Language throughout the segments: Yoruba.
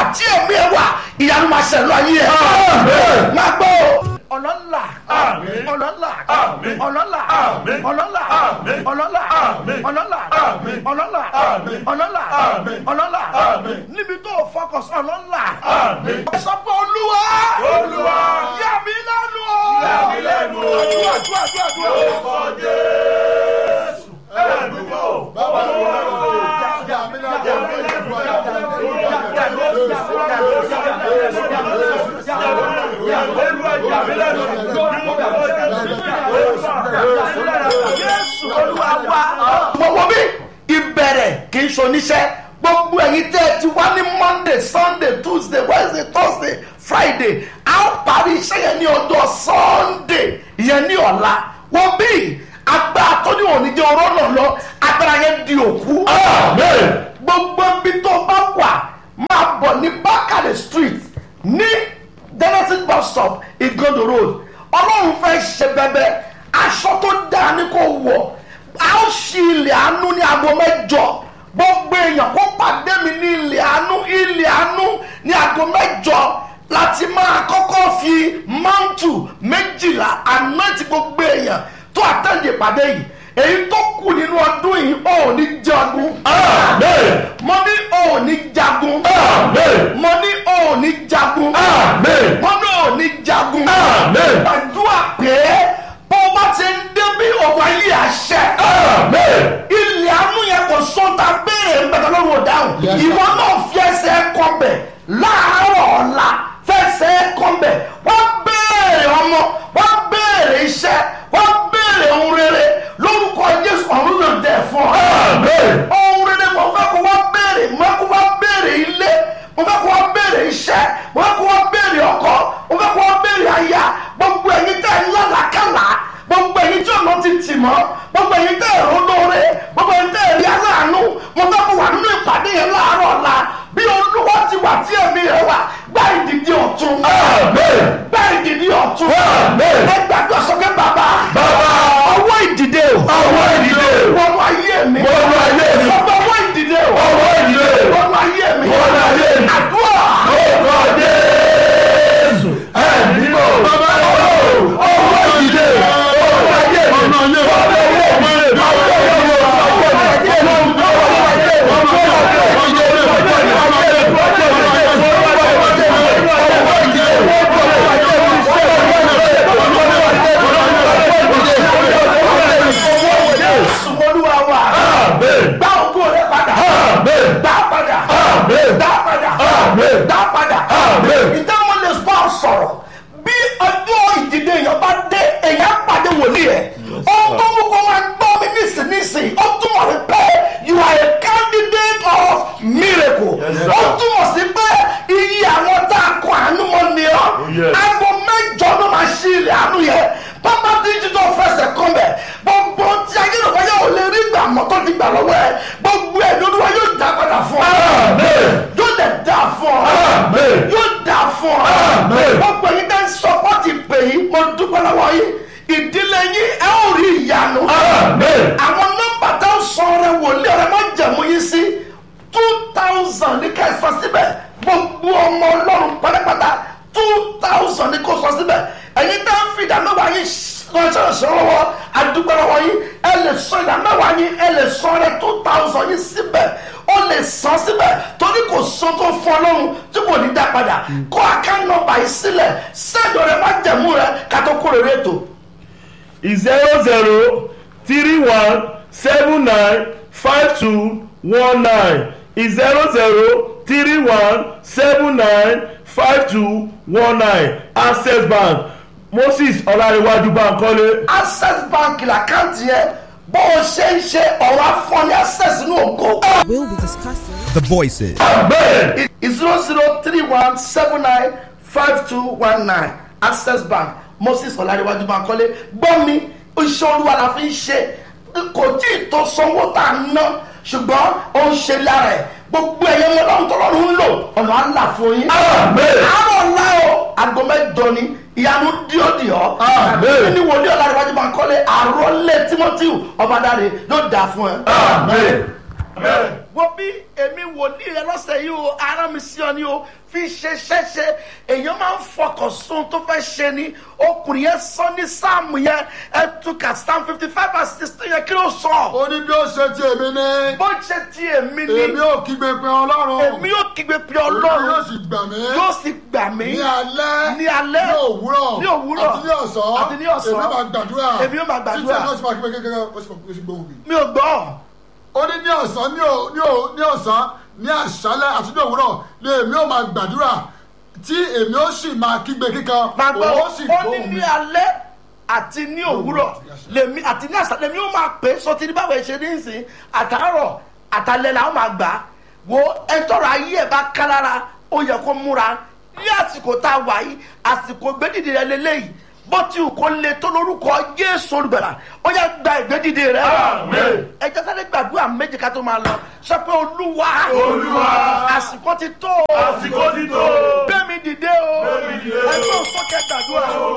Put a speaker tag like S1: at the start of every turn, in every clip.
S1: tí èmi ẹ wà ìyanu máa ṣẹlẹ̀ ayé ẹ.
S2: Àmín.
S1: máa gbọ́ ọlọ́lá
S2: Àmín.
S1: ọlọ́lá
S2: Àmín.
S1: ọlọ́lá
S2: Àmín.
S1: ọlọ́lá
S2: Àmín.
S1: ọlọ́lá
S2: Àmín.
S1: ọlọ́lá
S2: Àmín.
S1: ọlọ́lá
S2: Àmín.
S1: ọlọ́lá
S2: Àmín.
S1: ọlọ́lá
S2: Àmín.
S1: níbi tó o fọkàn sí ọlọ́lá.
S2: Àmín.
S1: sọ pé olúwa
S2: Olúwa.
S1: yà mí lẹ́nu o.
S2: Yà mí lẹ́nu o.
S1: àdúrà àdúrà àdúrà àdúrà.
S2: Orúkọ Jésù. Ẹ̀mí mọ́. Bàbá mi lẹ́nu.
S1: Jésù olúwa wa. mo wo bí ìbẹ̀rẹ̀ kì í ṣoníṣẹ́ gbogbo ẹ̀yin tẹ́ ẹ ti wá ní monday sunday tuesday wednesday thursday friday a ó parí iṣẹ́ yẹn ní ọjọ́ sunday ìyẹn ní ọ̀la wọ́n bí agbára tó ní òní jẹ́ ọ̀rọ̀ náà lọ agbára yẹn di òkú.
S2: Amen.
S1: gbogbo ibi tó bá wà máa bọ̀ ní bákàlẹ̀ street ní genesis bus stop igodo road ọlọ́run fẹ́ ṣe bẹ́bẹ́ aṣọ tó dáa ní kò wọ̀ a ó ṣí ilẹ̀ àánú ní aago mẹ́jọ gbogbo èèyàn kó pàdé mi ní ilẹ̀ àánú ilẹ̀ àánú ní aago mẹ́jọ láti máa kọ́kọ́ fi máńtù méjìlá àná ti gbogbo èèyàn tó àtẹ̀lé ìpàdé yìí èyí tó kù nínú ọdún yìí ò ní jagun.
S2: Amen.
S1: mo ní ò ní jagun.
S2: Amen.
S1: mo ní ò ní jagun.
S2: Amen.
S1: mo ní ò ní jagun.
S2: Amen.
S1: gbàdúrà pé bó bá ti ń débi ọ̀wá yìí àṣẹ.
S2: Amen.
S1: ilẹ̀ àánú yẹn kò sọ́ta béèrè ń bẹ̀rẹ̀ lọ́rùn ọ̀dáhùn. ìwọ náà fi ẹsẹ̀ kọ́bẹ̀ láàárọ̀ ọ̀la fẹsẹ̀ kọ́bẹ̀ wọ́n béèrè ọmọ wọ́n béèrè iṣẹ́ wọ́n béèrè ohun rere lórúkọ jésù ọ̀run yóò dẹ̀ fún ọ.
S2: Amen.
S1: ohun rere mo fẹ́ kó wọ́n béèrè mo fẹ́ kó wọ́n béèrè ilé mo fẹ́ kó wọ́n béèrè iṣẹ́ mo fẹ́ kó wọ́n béèrè ọkọ mo fẹ́ kó wọ́n béèrè aya gbogbo ẹ̀yin tẹ́ ẹ̀ ń lálàkàlà gbogbo ẹ̀yin tí ọ̀nà ti tì mọ́ gbogbo ẹ̀yin tẹ́ ẹ̀ lóore gbogbo ẹ̀yin tẹ́ ẹ̀ rí aláàánú mo fẹ́ kó wà nínú ìpàdé yẹn láàárọ̀ ọ̀la bí olúwa ti wà tí ẹ̀mí rẹ̀ wà gbá ìdìdí ọ̀tún
S2: Amen.
S1: gbá ìdìdí ọ̀tún
S2: Amen.
S1: ẹ gbàgbọ́ sọ́kẹ́ bàbá
S2: Bàbá.
S1: ọwọ́ ìdìde o
S2: Ọwọ́ ìdìde.
S1: wọnú ayé mi
S2: Wọnú ayé mi.
S1: ọgbà ọwọ́ ìdìde o
S2: Ọwọ́ ìdìde.
S1: wọnú ayé mi
S2: Wọnú ayé mi.
S1: àdúrà
S2: Orúkọ Jésù. Ẹ̀mí mọ́. Bàbá ọwọ́ ìdílé. Ọwọ́ ayé mi. Ọwọ́ ayé mi. Ọwọ́ ayé mi. Ọwọ́ ayé mi.
S1: Jésù olúwa wa
S2: Amen.
S1: gbá ògo rẹ padà
S2: Amen.
S1: dá padà
S2: Amen.
S1: dá padà
S2: Amen.
S1: dá padà
S2: Amen.
S1: ìdáhùn lè bá ọ sọ̀rọ̀ bí ọjọ́ ìdìde èèyàn bá dé èèyàn pàdé wòlíì ẹ̀ ó tó mú kó máa gbọ́ mi nísinsìnyí ó túmọ̀ sí pé you are a candidate of miracle
S2: Yes, sir.
S1: ó túmọ̀ sí pé iye àwọn tá a kọ àánú mọ́ ni ọ́
S2: yes.
S1: aago mẹ́jọ ló máa ṣí ilẹ̀ àánú yẹn pápá tí jíjọ fẹsẹ̀ kan bẹ̀ gbogbo tí ayélujára yóò lè rí gbà mọ́ tó ti gbà lọ́wọ́ ẹ gbogbo ẹ̀ lórí wa yóò dá padà fún ọ
S2: Amen.
S1: yóò dẹ̀ dá fún ọ
S2: Amen.
S1: yóò dá fún ọ
S2: Amen.
S1: gbogbo yín tẹ́ ń sọpọ́tì pè yín mo dúpẹ́ lọ́wọ́ yín ìdílé yín ẹ ó rí ìyanu
S2: Amen.
S1: àwọn nọ́mbà tó ń sọ ọrẹ wòlíì ọrẹ má jẹ̀mú yín sí two thousand ní ká ẹ sọ síbẹ̀ gbogbo ọmọ ọlọ́run pátápátá two thousand ní kó sọ síbẹ̀ ẹ̀yin tẹ́ ń fi ìdá mẹ́wàá yín ránṣẹ́ ránṣẹ́ lọ́wọ́ adúgbò lọ́wọ́ yín ẹ lè sọ ìdá mẹ́wàá yín ẹ lè sọ ọrẹ two thousand yín síbẹ̀ ó lè san síbẹ̀ torí kò sọ tó fún ọlọ́run tí kò ní dá padà kó àká nọ́mbà yìí sílẹ̀ sẹ́ẹ̀dọ̀ rẹ má jẹ̀mú rẹ kátó kúrò rẹ tó.
S2: zero zero three one seven nine five two one nine zero zero three one seven nine five two one nine access bank moses ọlárẹ̀wájú bankole
S1: access bank làkáǹtì yẹn bó o ṣe ń ṣe ọ̀rọ̀ afọ́ni access ní ògo.
S3: We'll be discussing.
S4: The voices.
S2: amen
S1: zero zero three one seven nine five two one nine access bank moses ọ̀làdéwájú bankole gbọ́ mi iṣẹ́ olúwa la fi ń ṣe kò tí ì tó sanwó tá a ná ṣùgbọ́n ó ń ṣe lára ẹ̀ gbogbo ẹ̀yẹ wọn lọ́run tó lọ́run ń lò ọ̀nà àlà fún yín.
S2: Amen.
S1: àárọ̀ ńlá o aago mẹ́jọ ni ìyanu díọ̀díọ̀.
S2: Amen.
S1: ní wòlíọ̀ ọ̀làdéwájú bankole àròlé timothy ọbadáre yóò dà fún ẹ.
S2: amen amen.
S1: wo bí èmi wòlíì rẹ lọ́sẹ̀ yìí o ara mi sí ọ ni o fi ṣe ṣẹ́ṣe èèyàn máa ń fọkàn sun tó fẹ́ ṣe ni ọkùnrin yẹn sọ ní sáàmù yẹn ẹ túkà sáàmù fifty five and sixteen yẹn kí ló sọ.
S3: ó ní bí ó ṣe ti èmi ní
S1: bó ṣe ti èmi ni
S3: èmi ò kígbe pé ọlọ́run
S1: èmi yóò kígbe pé
S3: Olúwa yóò
S1: ọlọ́run
S3: sì gbà mí
S1: yóò sì gbà mí
S3: ní alẹ́
S1: ní alẹ́
S3: ní òwúrọ̀
S1: ní òwúrọ̀
S3: àti ní ọ̀sán
S1: àti ní ọ̀sán
S3: èmi máa gbàdúrà
S1: èmi yóò máa gbàdúrà.
S3: títí ẹ̀ náà sì máa kígbe kékeré ó sì máa gbóhùn mi.
S1: mi ò gbọ́
S3: ó ní ní ọ̀sán ní ò- ní ò- ní ọ̀sán ní àṣálẹ́ àti ní òwúrọ̀ ni èmi ò máa gbàdúrà tí èmi ó sì máa kígbe kíkan
S1: máa gbọ́
S3: òun ó sì
S1: ó ní
S3: gbóhùn mi.
S1: ní alẹ́ àti ní òwúrọ̀ lèmi àti ní àṣà lèmi ó máa pè é sọ ti ní báwo ẹ ṣe ní ìsìn àtàárọ̀ àtàlẹ́ làwọn máa gbà á wo ẹtọ́rọ̀ ayé ẹ̀ bá ká lára ó yẹ kó múra ní àsìkò tá a wà yìí àsìkò gbẹ́dìdì rẹ lélẹ́yìí bó ti wù kó le tó lórúkọ Jésù olùgbàlà ó yẹ gba ìgbẹ́dìdì rẹ
S2: Àmín.
S1: ẹ jẹ́ sáré gbàdúrà méjì ká tó máa lọ sọ pé olúwa
S2: Olúwa.
S1: àsìkò ti tó
S2: àsìkò ti tó.
S1: gbẹ̀mí dìde o
S2: Gbé mi dìde.
S1: ẹgbẹ́ òsókè gbàdúrà o.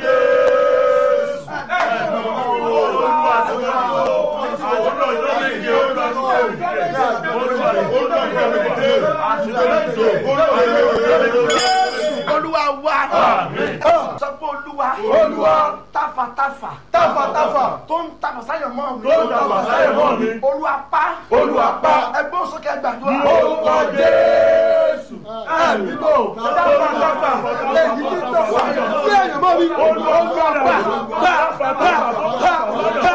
S1: olúwa wa sọ pé olúwa
S2: Olúwa.
S1: tafàtafà
S3: Tafàtafà.
S1: tó ń tafà sáyọ̀ mọ́ mi
S2: Tó ń tafà sáyọ̀ mọ́ mi.
S1: olúwa pa
S2: Olúwa pa.
S1: ẹgbẹ́ òsókè gbàdúrà
S2: Orúkọ Jésù. Ẹ̀mí tó.
S3: èyí tí tó wà sí ẹ̀yìn mọ́ mi.
S2: Olúwa pa. Pa. Pa. Pa. Pa.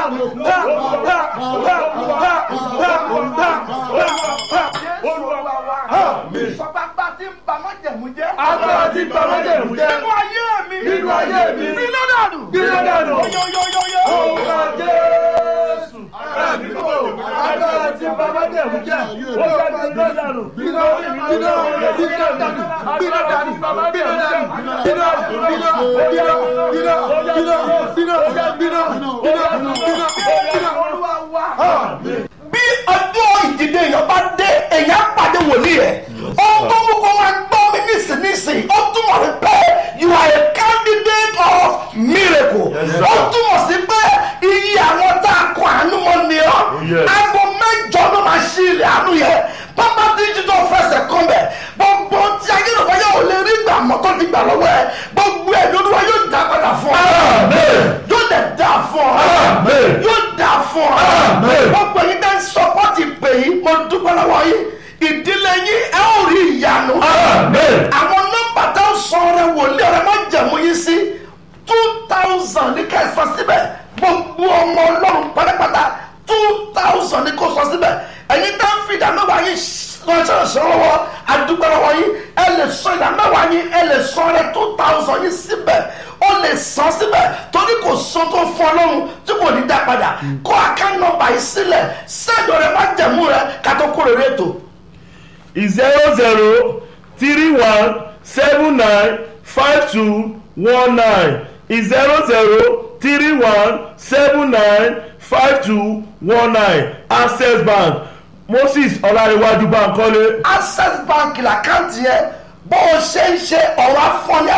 S1: olúwa wa sọpápá tí ń ba májẹ̀mú jẹ́
S2: Agbára tí ń ba májẹ̀mú jẹ́.
S1: nínú ayé mi
S2: Nínú ayé mi.
S1: nínú dànù
S2: Gbiná dànù.
S1: yóyóyóyó
S2: Orúkọ Jésù. Ẹ̀mí tó. Agbára tí ń ba májẹ̀mú jẹ́. Ó yá gbiná dànù.
S3: Gbiná, gbiná, gbiná dànù, gbiná dànù, gbiná dànù, gbiná, gbiná, gbiná, gbiná, gbiná, gbiná, gbiná, gbiná, gbiná.
S1: olúwa wa. bí ọjọ́ ìdìde èèyàn bá dé èèyàn pàdé wòlíì ẹ̀ ohun tó mú kó máa gbọ́ mi nísinsìnyí ó túmọ̀ sí pé you are a candidate of miracle
S2: Yes, sir.
S1: ó túmọ̀ sí pé iye àwọn tá a kọ àánú mọ́ ni ọ́
S2: Yes.
S1: aago mẹ́jọ ló máa ṣí ilẹ̀ àánú yẹn pápá tí jíjọ fẹsẹ̀ kan bẹ̀ gbogbo tí ayélujára yóò lè rí gbà mọ́ tó ti gbà lọ́wọ́ ẹ gbogbo ẹ̀ lórí wa yóò dá padà fún ọ
S2: Amen.
S1: yóò dẹ̀ dá fún ọ
S2: Amen.
S1: yóò dá fún ọ
S2: Amen.
S1: gbogbo yín tẹ́ ń sọpọ́tì pè yín mo dúpẹ́ lọ́wọ́ yín ìdílé yín ẹ ó rí ìyanu
S2: Amen.
S1: àwọn nọ́mbà tá a sọ rẹ wòlíì ọ̀rẹ́ má jẹ̀mú yín sí two thousand ní ká ẹ sọ síbẹ̀ gbogbo ọmọ ọlọ́run pátápátá two thousand ní kó sọ síbẹ̀ ẹ̀yin tá ń fi ìdá mẹ́wàá yín ránṣẹ́ ránṣẹ́ lọ́wọ́ àdúgbò lọ́wọ́ yín ẹ lè sọ ìdá mẹ́wàá yín ẹ lè sọ rẹ two thousand yín síbẹ̀ ó lè san síbẹ̀ torí kò sọ tó fún ọlọ́run tí kò ní dá padà kó àká nọ́mbà yìí sílẹ̀ sẹ́ẹ̀dọ̀ rẹ má jẹ̀mú rẹ ká tó kúrò rí ètò.
S2: zero zero three one seven nine five two one nine zero zero three one seven nine five two one nine access bank moses ọlárẹ̀wájú bankole
S1: access bank làkáǹtì yẹn bó o ṣe ń ṣe ọ̀rọ̀ afọ́ni